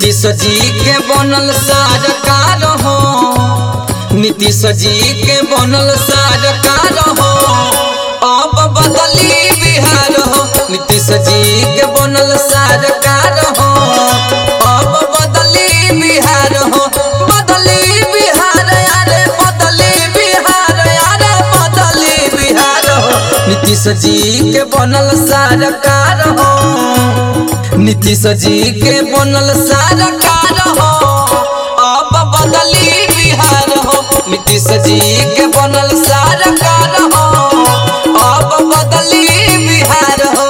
नीतीश जी के बनल सरकार हो नीतीश जी के बनल सरकार हो अब बदली बिहार हो नीतीश जी के बनल सरकार हो अब बदली बिहार हो बदली बिहार अरे बदली बिहार अरे बदली बिहार हो नीतीश जी के बनल सरकार हो नीतीश जी के बनल सरकार हो अब बदली बिहार हो नीतीश जी के बनल सरकार हो अब बदली बिहार हो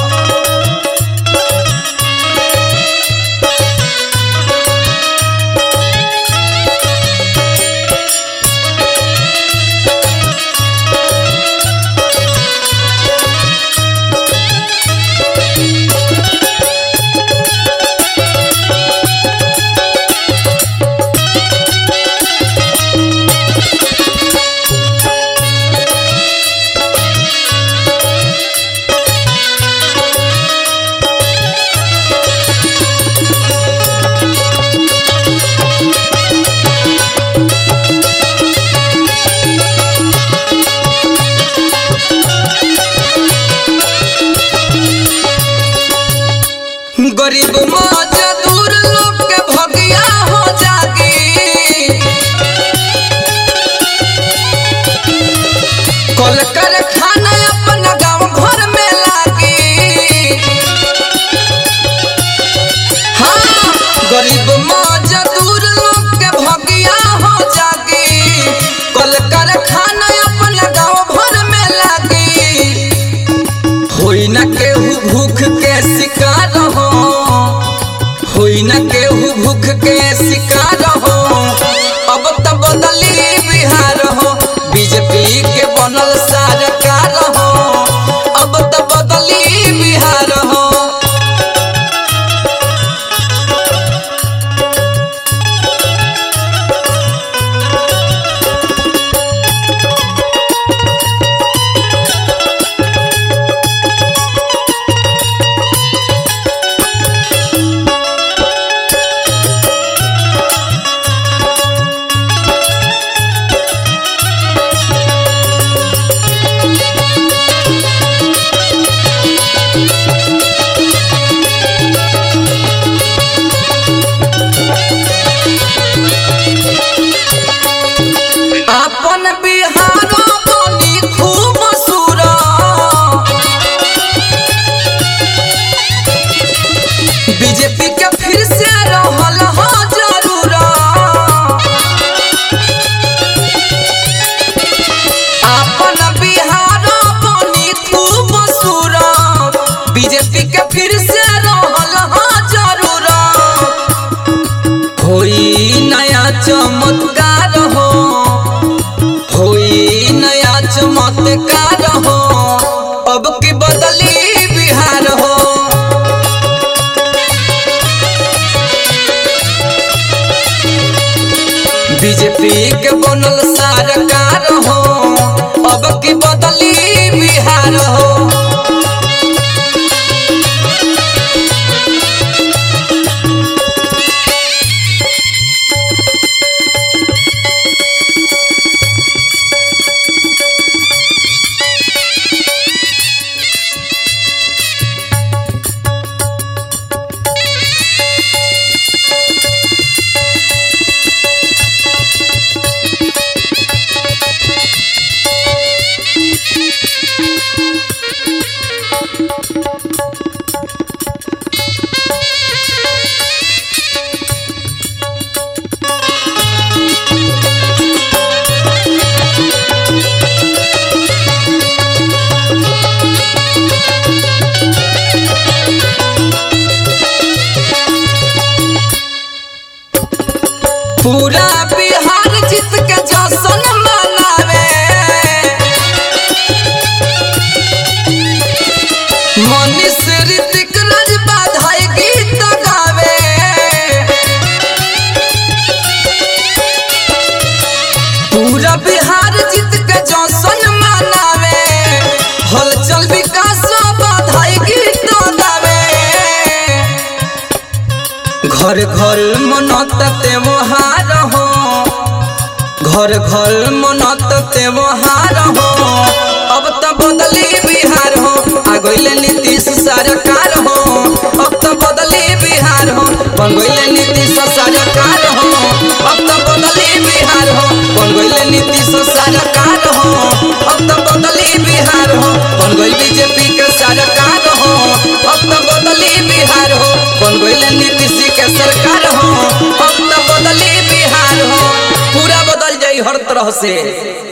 गरीब मजदूर लोग के भगिया हो जागी कल कारखाना अपन गांव घर में लागी हाँ गरीब मजदूर लोग के भगिया हो जागी कल कारखाना अपन गांव घर में लागी होई न केहू भूख के शिकार हो होई न केहू भूख के शिकार हो अब त बदली बिहार हो बीजेपी के बनल सरकार हो अब त बदली बिहार हो अपन बिहार बनी खूब सुरा बीजेपी के फिर से रहल हो जरूर अपन बिहार बनी खूब सुरा बीजेपी के फिर से रहल हो जरूर होई नया चमत्कार हो होई नया चमत्कार हो अब की बदली बिहार हो बीजेपी के बनल सरकार हो अब की बदली बिहार हो घर घर मनत त्योहार हो घर घर मनत त्योहार हो अब तो बदली बिहार हो आ गइले नीतीश सरकार हो अब तो बदली बिहार हो बन गइले नीतीश सरकार हो अब तो बदली बिहार हो बन गइले नीतीश सरकार हो अब तो बदली बिहार हो बन गइल बीजेपी के सरकार हो अब तो बदली बिहार हो बन गइले नीतीश के सरकार हो अब तो बदली बिहार हो पूरा बदल जाई हर तरह से